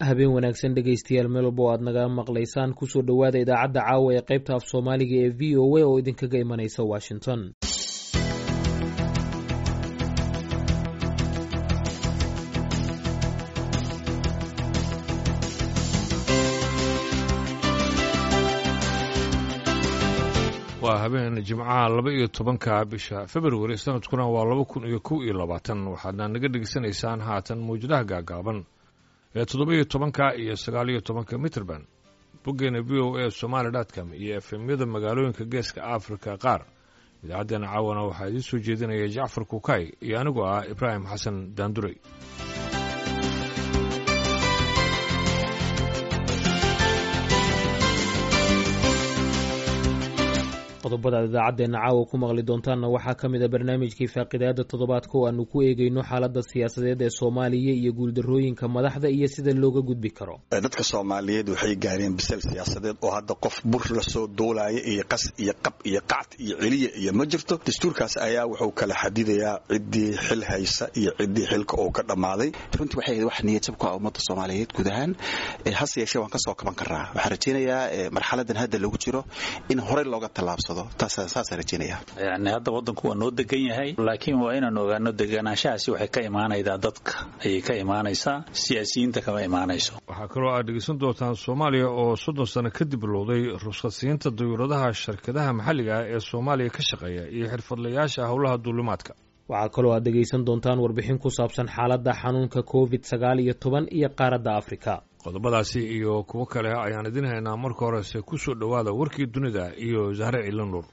habeen wanaagsan dhegaystayaal meel walba oo aad naga maqlaysaan kusoo dhowaada idaacadda caawa ee qaybta af soomaaliga ee v o a oo idinkaga imanaysa washington waa habeen jimcaha laba iyo tobanka bisha februari sanadkuna waa laba kun iyo kow iyo labaatan waxaadna naga dhegaysanaysaan haatan mawjadaha gaagaaban ee toddoba iyo tobanka iyo sagaal iyo tobanka mitrband boggeena v o a somaali dotcom iyo efemyada magaalooyinka geeska afrika qaar idaacaddeena caawana waxaa idiin soo jeedinaya jacfar kukay iyo anigoo ah ibraahim xasan daanduray qodobada aad idaacaddeena caawa ku maqli doontaanna waxaa ka mid a barnaamijkii faaqidaada toddobaadka oo aanu ku eegayno xaaladda siyaasadeed ee soomaaliya iyo guuldarrooyinka madaxda iyo sida looga gudbi karo dadka soomaaliyeed waxay gaareen bisel siyaasadeed oo hadda qof bur lasoo duulaya iyo qas iyo qab iyo qacd iyo celiya iyo ma jirto dastuurkaas ayaa wuxuu kala xadidayaa ciddii xil haysa iyo ciddii xilka uu ka dhammaaday runtii waxay ahayd wax niyadjab ku ah ummadda soomaaliyeed guud ahaan hase yeeshee waan ka soo kaban karnaa waxaan rajaynayaa marxaladan hadda lagu jiro in horey looga tallaabsado yani hadda wadanku waa noo degan yahay laakiin waa inaan ogaano deganaanshahaasi waxay ka imaanaydaa dadka ayay ka imaanaysaa siyaasiyiinta kama imaanayso waxaa kaloo aad dhegaysan doontaan soomaaliya oo soddon sano kadib bilowday ruskadsiinta dayuuradaha shirkadaha maxalliga ah ee soomaaliya ka shaqeeya iyo xirfadlayaasha howlaha duulimaadka waxaa kaloo aad dhegaysan doontaan warbixin ku saabsan xaaladda xanuunka covid sagaal iyo toban iyo qaaradda afrika qodobadaasi iyo kuwo kale ayaan idin haynaa marka horese ku soo dhowaada warkii dunida iyo zahre ciilan nuur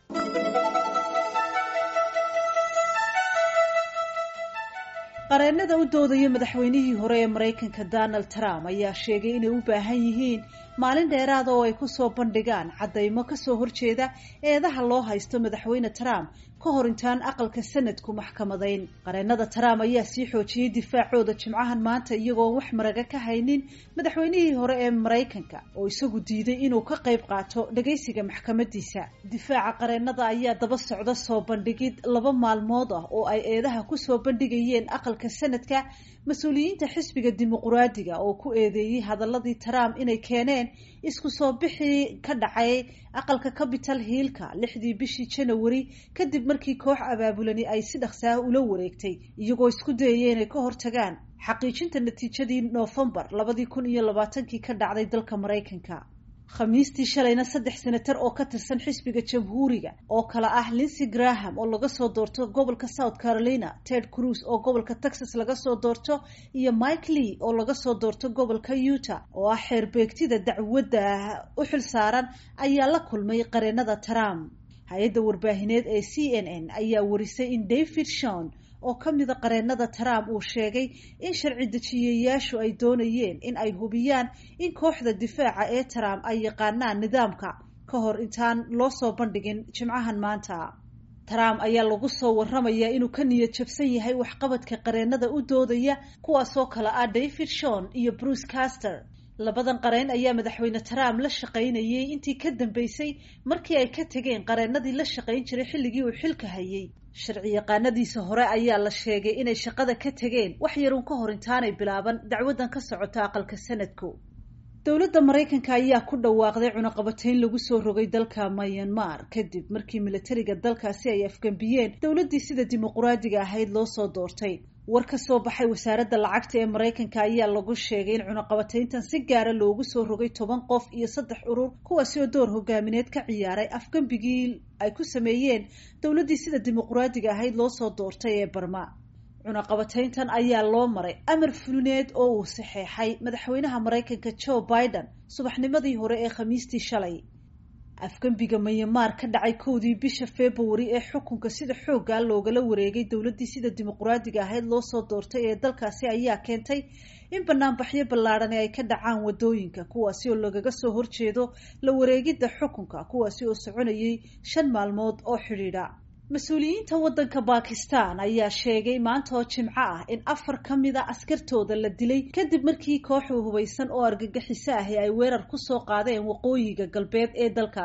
qareennada u doodaya madaxweynihii hore ee maraykanka donald trump ayaa sheegay inay u baahan yihiin maalin dheeraada oo ay ku soo bandhigaan caddaymo kasoo horjeeda eedaha loo haysto madaxweyne trump ka hor intaan aqalka sanadku maxkamadayn qareennada trump ayaa sii xoojiyey difaacooda jimcahan maanta iyagoon wax maraga ka haynin madaxweynihii hore ee maraykanka oo isagu diiday inuu ka qayb qaato dhagaysiga maxkamadiisa difaaca qareennada ayaa daba socda soo bandhigid laba maalmood ah oo ay eedaha kusoo bandhigayeen aqalka sanadka mas-uuliyiinta xisbiga dimuquraadiga oo ku eedeeyey hadaladii trump inay keeneen isku soo bixii ka dhacay aqalka capital hiilka lixdii bishii janawari kadib markii koox abaabulani ay si dhaqsaah ula wareegtay iyagoo isku dayaya inay ka hortagaan xaqiijinta natiijadii noofembar labadii kun iyo labaatankii ka dhacday dalka maraykanka khamiistii shalayna saddex senatar oo ka tirsan xisbiga jamhuuriga oo kale ah linsey graham oo laga soo doorto gobolka south carolina ted cruz oo gobolka texas laga soo doorto iyo mike lee oo laga soo doorto gobolka utah oo ah xeerbeegtida dacwadda u xil saaran ayaa la kulmay qareennada trump hay-adda warbaahineed ee c n n ayaa warisay in david shon oo ka mida qareennada trump uu sheegay in sharci dejiyayaashu ay doonayeen in ay hubiyaan in kooxda difaaca ee trump ay yaqaanaan nidaamka ka hor intaan loo soo bandhigin jimcahan maanta trump ayaa lagu soo waramayaa inuu ka niyad jabsan yahay waxqabadka qareennada u doodaya kuwaasoo kale ah david shon iyo bruce caster labadan qareen ayaa madaxweyne trump la shaqaynayay intii ka dambeysay markii ay ka tegeen qareennadii la shaqayn jiray xilligii uu xilka hayay sharci yaqaanadiisa hore ayaa la sheegay inay shaqada ka tegeen wax yarun ka hor intaanay bilaaban dacwadan ka socota aqalka sanadku dowladda maraykanka ayaa ku dhawaaqday cunaqabatayn lagu soo rogay dalka myanmar kadib markii militariga dalkaasi ay afgambiyeen dowladdii sida dimuquraadiga ahayd loo soo doortay war ka soo baxay wasaaradda lacagta ee maraykanka ayaa lagu sheegay in cunaqabatayntan si gaara loogu soo rogay toban qof iyo saddex urur kuwaasi oo door hogaamineed ka ciyaaray afgambigii ay ku sameeyeen dowladdii sida dimuquraadiga ahayd loo soo doortay ee barma cunaqabatayntan ayaa loo maray amar fulineed oo uu saxeexay madaxweynaha maraykanka joe biden subaxnimadii hore ee khamiistii shalay afgembiga myanmar ka dhacay kowdii bisha februari ee xukunka sida xooggaa loogala wareegay dowladdii sida dimuquraadiga ahayd loo soo doortay ee dalkaasi ayaa keentay in banaanbaxyo ballaadhani ay ka dhacaan wadooyinka kuwaasi oo lagaga soo horjeedo la wareegidda xukunka kuwaasi oo soconayay shan maalmood oo xidhiidha mas-uuliyiinta waddanka bakistan ayaa sheegay maanta oo jimco ah in afar ka mid a askartooda la dilay kadib markii kooxu hubaysan oo argagixiso ahi ay weerar kusoo qaadeen waqooyiga galbeed ee dalkaasi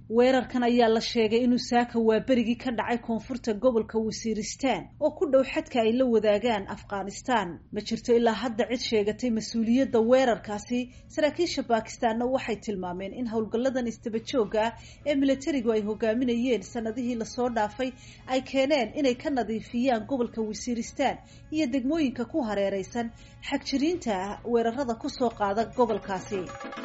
weerarkan ayaa la sheegay inuu saaka waaberigii ka dhacay koonfurta gobolka wasiiristaan oo ku dhow xadka ay la wadaagaan afghanistan ma jirto ilaa hadda cid sheegatay mas-uuliyadda weerarkaasi saraakiisha baakistaanna waxay tilmaameen in howlgalladan istaba joogga ah ee militarigu ay hogaaminayeen sanadihii lasoo dhaafay ay keeneen inay ka nadiifiyaan gobolka wasiiristaan iyo degmooyinka ku hareereysan xagjiriinta ah weerarada kusoo qaada gobolkaasi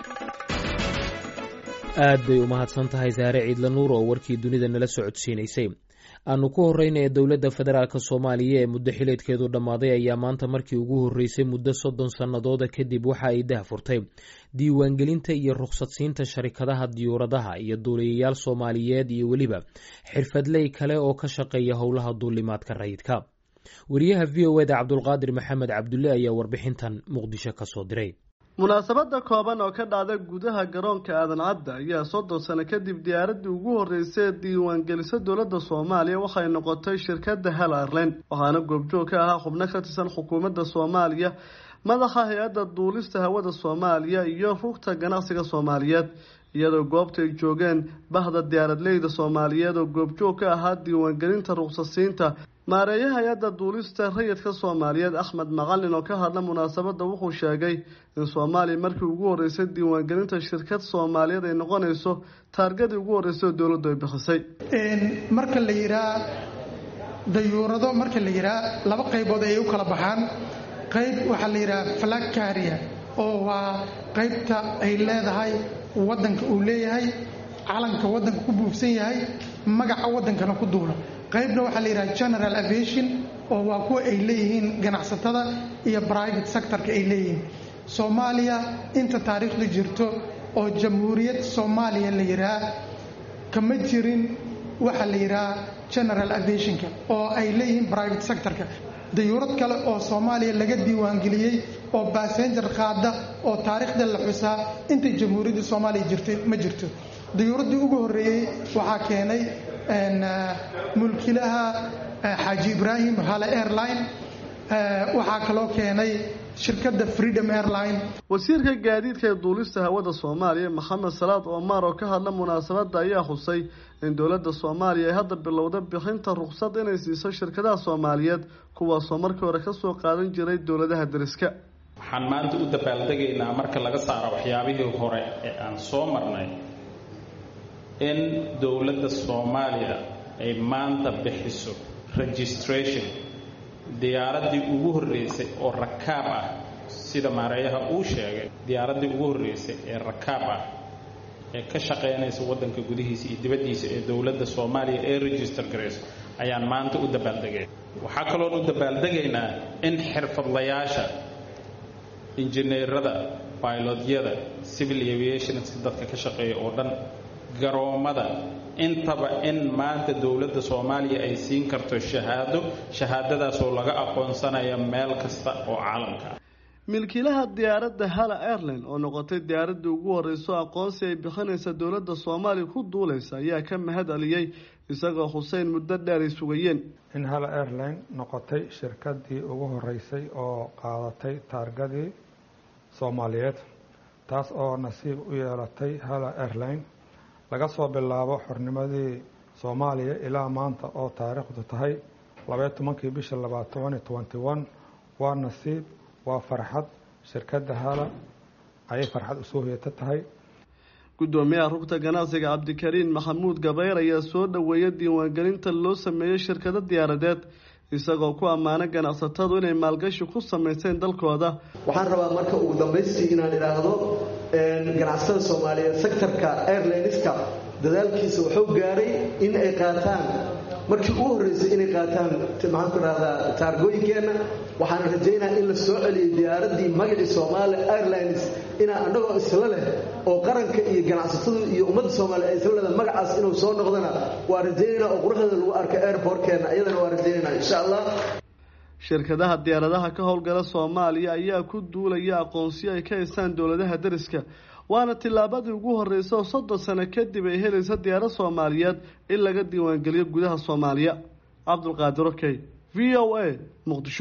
aad bay umahadsan tahay saare ciidla nuur oo warkii dunida nala socodsiinaysay aanu ku horeyna ee dowladda federaalk soomaaliya ee muddo xileedkeedu dhammaaday ayaa maanta markii ugu horreysay muddo soddon sannadooda kadib waxa ay dahfurtay diiwaangelinta iyo rukhsadsiinta sharikadaha diyuuradaha iyo duuliyayaal soomaaliyeed iyo weliba xirfadley kale oo ka shaqeeya howlaha duulimaadka rayidka wariyaha v o eda cabdulqaadir maxamed cabdulle ayaa warbixintan muqdisho ka soo diray munaasabada kooban oo ka dhacda gudaha garoonka aadan cadda ayaa soddon sano kadib diyaaradii ugu horreysay ee diiwaangelisa dowladda soomaaliya waxay noqotay shirkadda hal airline waxaana goobjoog ka ahaa xubno ka tirsan xukuumadda soomaaliya madaxa hay-adda duulista hawada soomaaliya iyo rugta ganacsiga soomaaliyeed iyadoo goobta ay joogeen bahda diyaaradleyda soomaaliyeed oo goobjoog ka ahaa diiwaangelinta ruqsasiinta maareeyaha hay-adda duulista rayidka soomaaliyeed axmed macalin oo ka hadla munaasabadda wuxuu sheegay in soomaaliya markii ugu horreysay diiwaangelinta shirkad soomaaliyeed ay noqonayso taargadii ugu horreysay oo dowladdu ay bixisay marka la yihaa dayuurado marka la yihaa laba qaybood ayay u kala baxaan qayb waxaa la yidhaha flag caria oo waa qaybta ay leedahay waddanka uu leeyahay calanka waddanka ku buufsan yahay magaca waddankana ku duula qaybna waxaa la yidhaha general aviation oo waa kuwa ay leeyihiin ganacsatada iyo private sectorka ay leeyihiin soomaaliya inta taariikhda jirto oo jamhuuriyad soomaaliya la yidhaha kama jirin waxaa la yidhaha general aviationka oo ay leeyihiin private sectorka dayuurad kale oo soomaaliya laga diiwaangeliyey oo basenjar qaada oo taariikhda la xusaa intay jamhuuriyadda soomaaliya jirtay ma jirto dayuuraddii ugu horreeyey waxaa keenay mulkilaha xaaji ibraahim hale airline waxaa kaloo keenay shirkadda freedom airline wasiirka gaadiidka ee duulista hawada soomaaliya maxamed salaad omar oo ka hadla munaasabadda ayaa xusay in dowladda soomaaliya ay hadda bilowda bixinta ruqsad inay siiso shirkadaha soomaaliyeed kuwaasoo markii hore kasoo qaadan jiray dowladaha deriska waxaan maanta u dabaaldegaynaa marka laga saaro waxyaabihii hore ee aan soo marnay in dowladda soomaaliya ay maanta bixiso registration diyaaraddii ugu horreysay oo rakaab ah sida maareeyaha uu sheegay diyaaraddii ugu horreysay ee rakaab ah ee ka shaqaynaysa waddanka gudihiisa iyo dibaddiisa ee dowladda soomaaliya ee register garayso ayaan maanta u dabaaldegay waxaa kaloon u dabaaldegaynaa in xirfadlayaasha injineerada bailodyada civil aviationska dadka ka shaqeeya oo dhan garoommada intaba in maanta dowladda soomaaliya ay siin karto shahaado shahaadadaasoo laga aqoonsanaya meel kasta oo caalamka ah milkiilaha diyaaradda hala airline oo noqotay diyaaraddii ugu horreyso aqoonsi ay bixinaysa dowladda soomaaliya ku duulaysa ayaa ka mahad aliyey isagoo xuseyn muddo dheer ay sugayeen in hala airline noqotay shirkadii ugu horeysay oo qaadatay taargadii soomaaliyeed taas oo nasiib u yeelatay hala airline laga soo bilaabo xornimadii soomaaliya ilaa maanta oo taariikhdu tahay labaiyo tobankii bisha labaatobani twenty one waa nasiib waa farxad shirkadda hala ayay farxad usoo hoyata tahay guddoomiyaha rugta ganacsiga cabdikariin maxamuud gabayr ayaa soo dhoweeya diiwaangelinta loo sameeyey shirkado diyaaradeed isagoo ku ammaanay ganacsatadu inay maalgashi ku samayseen dalkooda waxaan rabaa marka ugu dambaystii inaan idhaahdo ganacsatada soomaaliyeed sectorka airlineska dadaalkiisa wuxuu gaaray in ay qaataan markii ugu horreysay inay qaataan maxaan ku dhahdaa taargooyinkeenna waxaan rajaynaa in la soo celiyay diyaaraddii magacii soomaali airlines inaa annagoo isla leh oo qaranka iyo ganacsatadu iyo ummadda soomaaliya ay isla leedahay magacaas inuu soo noqdana waa rajaynaynaa oo quruxdeeda lagu arka airportkeenna iyadana waa rajaynaynaa insha allah shirkadaha diyaaradaha ka howlgala soomaaliya ayaa ku duulaya aqoonsiyo ay ka haystaan dowladaha deriska waana tillaabadii ugu horreysa oo soddon sano kadib ay helaysa diyaarad soomaaliyeed in laga diiwaangeliyo gudaha soomaaliya cabdulqaadir okey v o a muqdisho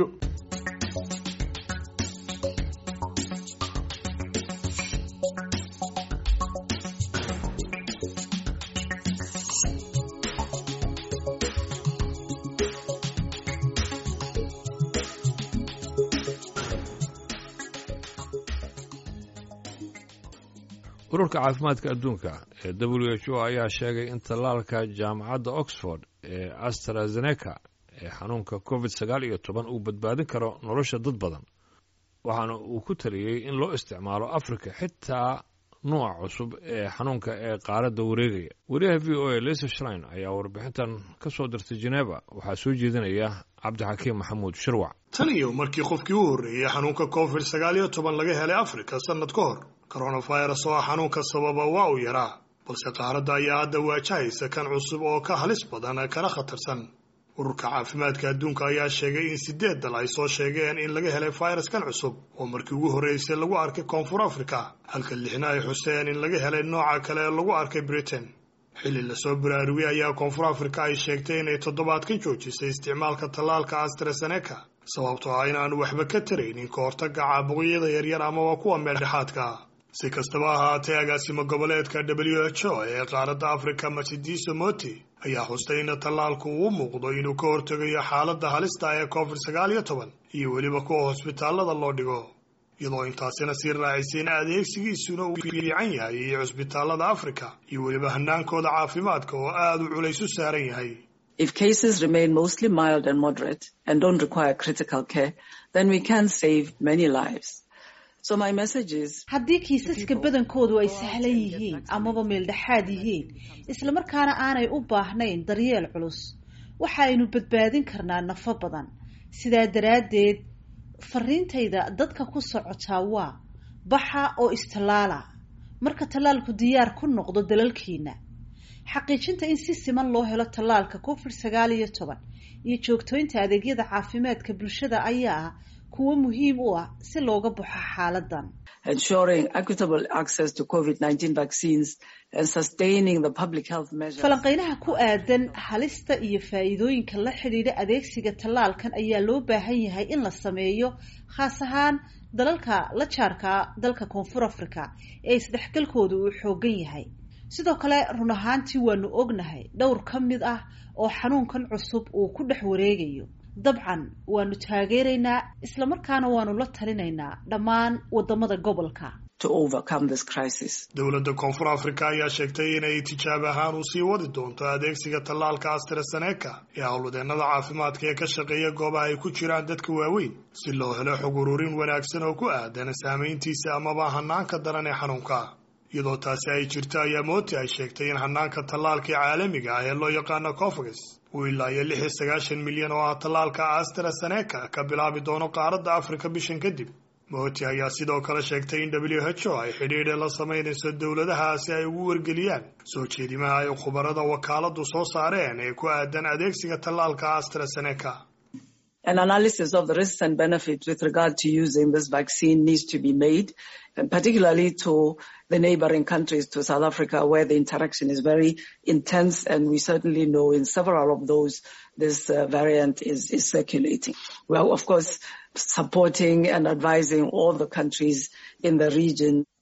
ururka caafimaadka adduunka ee w h o ayaa sheegay in tallaalka jaamacadda oxford ee astrazeneca ee xanuunka covid sagaal iyo toban uu badbaadin karo nolosha dad badan waxaana uu ku taliyey in loo isticmaalo afrika xitaa nuuca cusub ee xanuunka ee qaaradda wareegaya wariyaha v o a lisa shrine ayaa warbixintan ka soo dirtay jeneva waxaa soo jeedinaya cabdixakiim maxamuud shirwac tan iyo markii qofkii u horreeyey xanuunka covid sagaal iyo toban laga helay afrika sannad ka hor coronavirus oo ah xanuunka sababa waa uu yaraa balse qaaradda ayaa hadda waajahaysa kan cusub oo ka halis badan kana khatarsan ururka caafimaadka adduunka ayaa sheegay in sideed dal ay soo sheegeen in laga helay fayraskan cusub oo markii ugu horreysay lagu arkay koonfur africa halka lixna ay xuseen in laga helay nooca kale ee lagu arkay britain xilli lasoo baraarugay ayaa koonfur africa ay sheegtay inay toddobaadkan joojisay isticmaalka tallaalka astrazeneca sababtoo ah inaanu waxba ka taraynin ka hortagga caabuqyada yaryar amaba kuwa meeldhexaadka si kastaba ahaatee agaasimo goboleedka w h o ee qaaradda africa masidiso moti ayaa xustay in tallaalku uu muuqdo inuu ka hortegayo xaaladda halista ee covid sagaal iyo toban iyo weliba kuwa hosbitaallada loo dhigo iyadoo intaasina sii raacisay in adeegsigiisuna uu fiican yahay iyo cusbitaallada africa iyo weliba hanaankooda caafimaadka oo aada u culays u saaran yahay If cases remain mostly mild and moderate and don't require critical care, then we can save many lives. haddii kiisaska badankoodu ay sahlan yihiin amaba meeldhexaad yihiin islamarkaana aanay u baahnayn daryeel culus waxaaynu badbaadin karnaa nafo badan sidaa daraaddeed fariintayda dadka ku socotaa waa baxa oo istallaala marka tallaalku diyaar ku noqdo dalalkiina xaqiijinta in si siman loo helo tallaalka covid sagaal iyo toban iyo joogtooynta adeegyada caafimaadka bulshada ayaa ah kuwo muhiim u ah si looga baxo xaaladan ensuring equitable access to covid-19 vaccines and sustaining the public health measures falanqeynaha ku aadan halista iyo faa'iidooyinka la xidhiidha adeegsiga tallaalkan ayaa loo baahan yahay in la sameeyo khaas ahaan dalalka la jaarka dalka koonfur africa ee isdhexgalkooda uu xoogan yahay sidoo kale run ahaantii waanu ognahay dhowr ka mid ah oo xanuunkan cusub uu ku dhex wareegayo dabcan waanu taageeraynaa islamarkaana waanu la talinaynaa dhammaan wadamada gobolka dowladda koonfur africa ayaa sheegtay inay tijaab ahaan u sii wadi doonto adeegsiga tallaalka astrazeneca ee howlwadeennada caafimaadka ee ka shaqeeya goobaha ay ku jiraan dadka waaweyn si loo helo xog ururin wanaagsan oo ku aadan saamayntiisa amaba hanaanka daran ee xanuunka iyadoo taasi ay jirto ayaa mooti ay sheegtay in hanaanka tallaalkii caalamiga ah ee loo yaqaano cofagas uu ilaa iyo lix iyo sagaashan milyan oo ah tallaalka astrazeneca ka bilaabi doono qaaradda afrika bishan kadib mooti ayaa sidoo kale sheegtay in w h o ay xidhiidhe la samaynayso dowladaha si ay ugu wargeliyaan soo jeedimaha ay khubarada wakaaladu soo saareen ee ku aadan adeegsiga tallaalka astrazeneca An analysis of the risks and benefits with regard to using this vaccine needs to be made, and particularly to the neighboring countries to South Africa, where the interaction is very intense, and we certainly know in several of those this uh, variant is, is circulating. We are, of course, supporting and advising all the countries in the region.